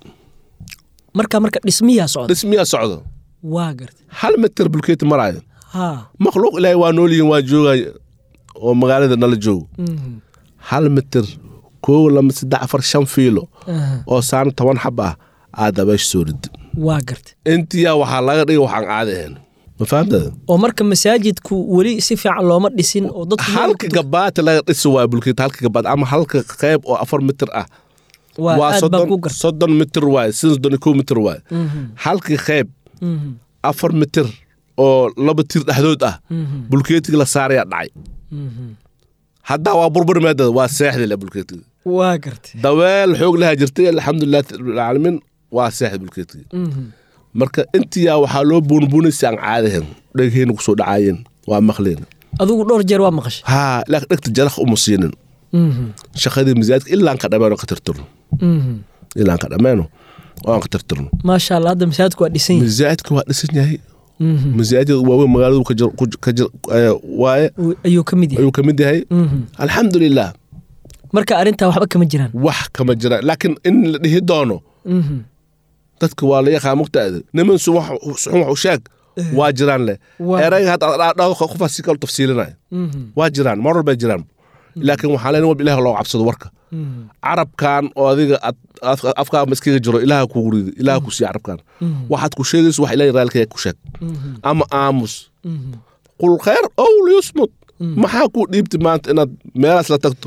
marka marka dhismiyaa socda dhismiyaa socdo waa garta hal mitir bulkeeti maraayo haa makhluuq ilaahay waa noolyihin waa joogay oo magaalada nala joogo Mhm. hal mitir koow lama saddex afar shan fiilo Aha. oo saan toban xab ah aa dabaysh soo ridi waa garta intiyaa waxaa laga dhigay waxaan caadi ahayn ma fahamtada oo marka masaajidku weli si fiican looma dhisin oo dadku meel halka ku- gabaati laga dhisi waa bulkeeti halka gabaati ama halka qayb oo afar mitir ah waa waa aad baan ku soddon garta soddon mitir waaye soddon iyo kow mitir waaye Mhm. halkii qayb Mhm. afar mitir oo laba tir dhexdood ah Mhm. bulkeetiga la saarayaa dhacay Mhm. haddaa waa burbur meedada waa seexdi le bulkeetiga waa garta daweel xoog lahaa jirtay alxamdulilah rabbilcaalamiin waa seexdi bulkeetiga Mhm. marka intiyaa waxaa loo buunbuunaysa aan caadahen dhegheena kusoo dhacaayeen waa maqleen adigu dhowr jeer waa maqashay haa laakiin dhegta jalaq uma siinin Mhm. shaqadii misaajidka ilaan ka dhammeeno ka tirtirno Mhm. ilaan ka dhammeeno oo aan ka tirtirno maasha allah hadda masaajidku waa dhisan yahay misaajidka waa dhisan yahay Mhm. masaajid waaweyn magaaladu ka jir- ku- ka jir- eh, waaye Uu- ayuu ka mid yahay ayuu ka mid yahay Mhm. alxamdulilah marka arrintaa waxba kama jiraan wax kama jira laakiin in la dhihi doono Mhm. dadka waa la yaqaan mugtaada niman sun wax suxun wax u sheeg waa jiraan leh Waa. erayga hadda aad dhahdo qofaa si kale tafsiilinaya Mhm. waa jiraan mar walbay jiraan laakiin waxaa leen walba ilaah loo cabsado warka Mhm. carabkan oo adiga aad- aad- afkaa maskiga jiro ilaaha kugu ridi ilaaha ku siiya carabkan waxaad ku sheegayso wax ilaah raalkaya ku sheeg Mhm. ama aamus Mhm. qul khayr ow liyusmut maxaa kuu dhiibti maanta inaad meelaas la tagto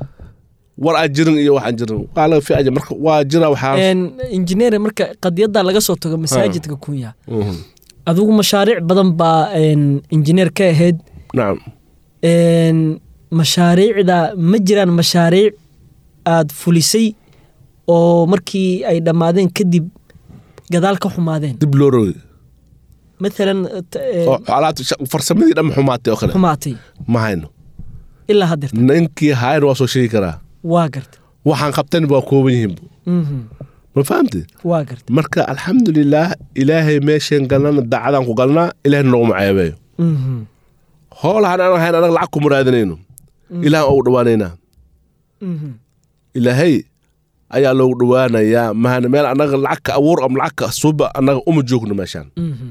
war aan jirin iyo waxaan jirin waa laga fiicaya marka waa jira waxaa Een, injineer marka qadiyadda laga soo tago masaajidka kunya Mhm. adigu mashaariic badan baa een, injineer ka ahayd nacam Een, mashaariicda ma jiraan mashaariic aad fulisay oo markii ay dhammaadeen kadib gadaal ka xumaadeen dib loo rogay maalan t- een, oo alaabta sha- farsamadii dhamma xumaatay oo kale xumaatay ma hayno ilaa haddeerta ninkii hayan waa soo sheegi karaa waa garta waxaan qabtan waa kooban yihiin Mhm. ma fahamti waa garta marka alxamdulilaah ilaahay meesheen galnana daacadaan ku galnaa ilaahay nooguma ceebeeyo Mhm. hoolahan aan ahayn anaga lacag kuma raadinayno ilaahan ugu dhawaanaynaa Mhm. ilaahay ayaa loogu dhawaanayaa mahana meel annaga lacag ka abuur ama lacag ka suba annaga uma joogno meeshaan Mhm.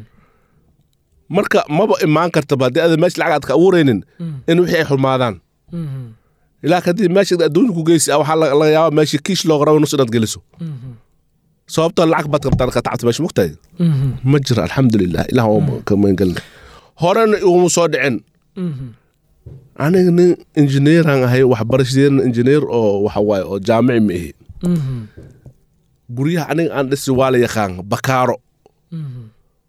marka maba imaan kartaba haddii ada meesha lacag aad ka abuuraynin in wixii ay xumaadaan Mhm. ilaa kadib meesha adduunka ku geysi waxaa laga laga yaabaa meesha kiish looga rabo nus inaad geliso Mhm. sababtoo lacag baad qabtaan ka tacabta meesha mugtahay Mhm. ma jiro alxamdulilah ilaah waa ka magangelina horena iguma soo dhicin Mhm. aniga nin injineeraan ahay waxbarashadeena injineer oo waxa waaye oo jaamici ma ihi Mhm. guryaha aniga aan dhisi waa la yaqaan bakaaro Mhm.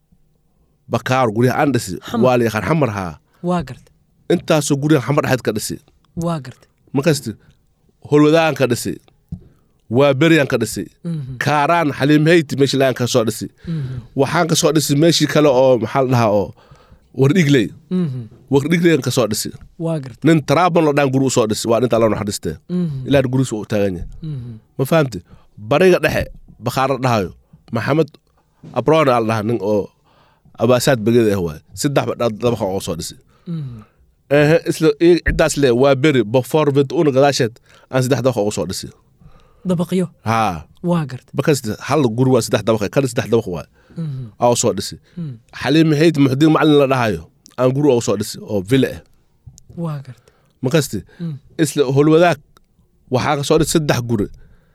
bakaaro guryaha aan dhisi waa la yaqaan xamar haa waa garta intaasoo guryaha xamar dhexeed ka dhisi waa garta markasti holwadaan ka dhisi waa beryaan ka dhisi Mhm. kaaraan xaliim heyti meeshii lagaan ka soo dhisi Mhm. waxaan ka soo dhisi meeshii kale oo maxaa la dhahaa oo wardhigley Mhm. wardhigleyan ka soo dhisi waa garta nin taraabon la dhaan guri u soo dhisi waa dhinta alla naxariistee Mhm. ilaa gurigiisa u taagan yahay Mhm. ma fahamti bariga dhexe bakhaara dhahayo maxamed abrona al dhaha nin oo abaasaad begeda ah waaye saddex ba dabaqa oo soo dhisi Mhm. ehe isla iyaga ciddaas le waa beri before una gadaasheed aan saddex dabaq ugu soo dhisi dabaqyo haa waa garta bakas hal guri waa saddex dabaq kana saddex dabaq waa aa u soo dhisi xaliim maxayd muxdiin macalin la dhahayo aan guri ugu soo dhisi oo villa ah waa garta makasti isla holwadaag waxaa ka soo dhisi saddex guri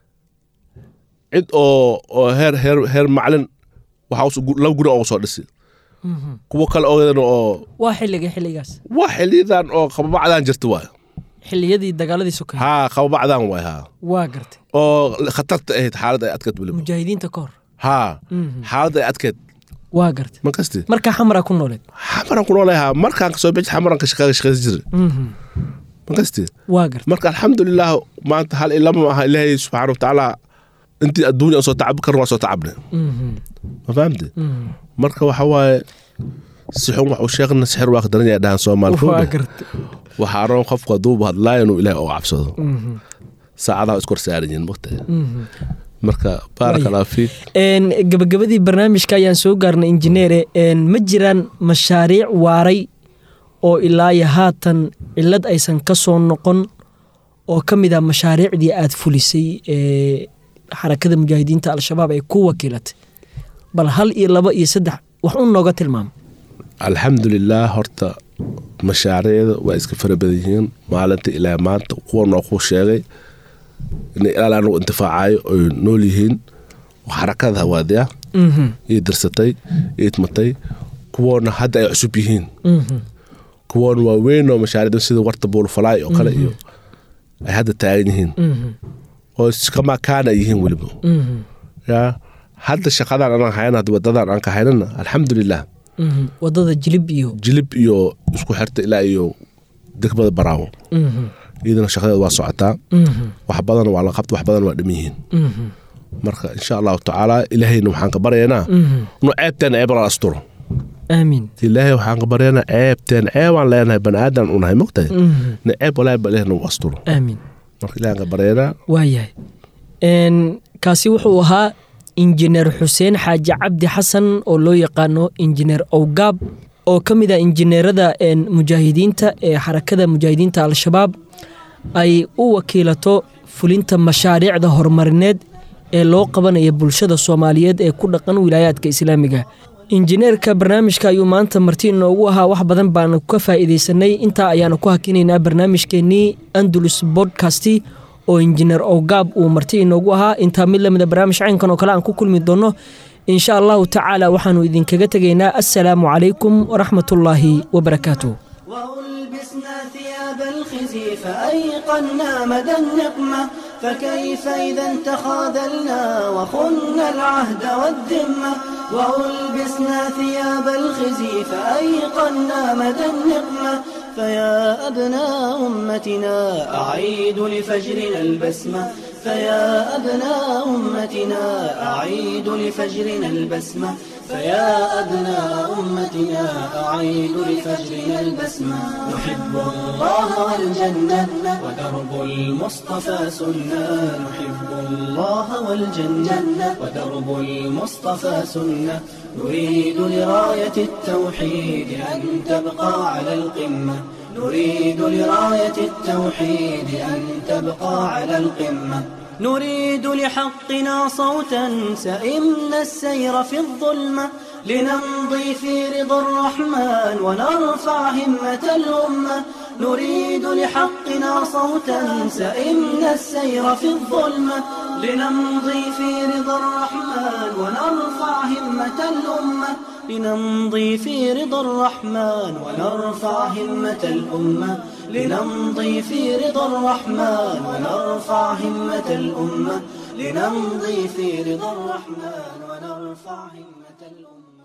cid oo oo heer heer heer macalin waxaa us- gu- laba guri ugu soo dhisi kuwo kale ogeedana oo waa xilliga xilligaas waa xiliyadan oo qababacdaan jirta waay xilliyadii dagaaladii sokay haa qababacdaan waay haa waa gartay oo khatarta ahayd xaalad ay adkeed weliba mujaahidiinta ka hor haa xaalad ay adkeed waa gartay ma kasti markaa xamaraa ku nooleed xamaran ku noolahay haa markaan kasoo bixi xamaran ka shaqeeya shaqeysan jiray ma kasti waa gartay marka alxamdulilah maanta hal ilama aha ilaahay subxaana watacaala intii adduunya aan soo tacabi karna waa soo tacabne ma fahamte marka waxa waaye si xun wax u sheeqna sixir waa ka daran yahay dhahan soomaali waa fowda gartay waxaa roon qofku hadduu hadlaayo inuu ilaahay oo cabsado saacadaha iskor saaran yihiin mogtahay marka baaraka allahu fiik Een, gabagabadii barnaamijka ayaan soo gaarnay injineere een, ma jiraan mashaariic waaray oo ilaa iyo haatan cilad aysan ka soo noqon oo ka mid ah mashaariicdii aad fulisay ee xarakada mujaahidiinta al-shabaab ay ku wakiilatay bal hal iyo laba iyo saddex wax u nooga tilmaamo alxamdulilah horta mashaariicda waa iska fara badan yihiin maalinta ilaa maanta kuwa noo kuu sheegay inay ilaal anagu intifaacayo oy nool yihiin xarakada hawaadiya iyo dirsatay iyo idmatay kuwoona hadda ay cusub yihiin kuwoona waa weyn oo mashaariicda sida warta buulfalaay oo kale iyo ay hadda taagan yihiin oo iskamaa kaana yihiin weliba ya hadda shaqadan anaan hayna hadda wadadan aan ka haynana alxamdulilah wadada jilib iyo jilib iyo isku xirta ilaa iyo degmada baraawo iyadana shaqadeeda waa socotaa wax badan waa la qabta wax badan waa dhiman yihiin marka insha allahu tacaala ilaahayna waxaan ka baryaynaa nu ceebteena ceeb la asturo aamiin ilaahay waxaan ka baryaynaa ceebteen ceebaan leenahay bani aadan unahay mogtahay na ceeb walaahi ba ilaahna u asturo aamiin marka ilahan ka baryaynaa waayahay Een, kaasi wuxuu ahaa injineer xuseen xaaji cabdi xasan oo loo yaqaano injineer owgaab oo ka mid ah injineerada een, mujaahidiinta ee xarakada mujaahidiinta al-shabaab ay u wakiilato fulinta mashaariicda horumarineed ee loo qabanaya bulshada soomaaliyeed ee ku dhaqan wilaayaadka islaamiga injineerka barnaamijka ayuu maanta marti inoogu ahaa wax badan baanu ka faa'iidaysanay intaa ayaanu ku hakinaynaa barnaamijkeenii andalus bodcasti oo injineer owgaab uu marti inoogu ahaa intaa mid lamida barnaamij caynkan oo kale aan ku kulmi doono insha allahu tacaala waxaanu idinkaga tegaynaa assalaamu calaykum waraxmatullaahi wabarakaatuh وألبسنا ثياب الخزي فأيقنا مدى النقمة فكيف إذا تخاذلنا وخنا العهد والذمة وألبسنا ثياب الخزي فأيقنا مدى النقمة فيا أبناء أمتنا أعيد لفجرنا البسمة فيا أبناء أمتنا أعيد لفجرنا البسمة فيا أبناء أمتنا أعيد لفجرنا البسمة نحب الله والجنة ودرب المصطفى سنة نحب الله والجنة ودرب المصطفى سنة نريد لراية التوحيد أن تبقى على القمة نريد لراية التوحيد أن تبقى على القمة نريد لحقنا صوتا سئمنا السير في الظلمة لنمضي في رضا الرحمن ونرفع همة الأمة نريد لحقنا صوتا سئمنا السير في الظلمة لنمضي في رضا الرحمن ونرفع همة الأمة لنمضي في رضا الرحمن ونرفع همة الأمة لنمضي في رضا الرحمن ونرفع همة الأمة لنمضي في رضا الرحمن ونرفع همة الأمة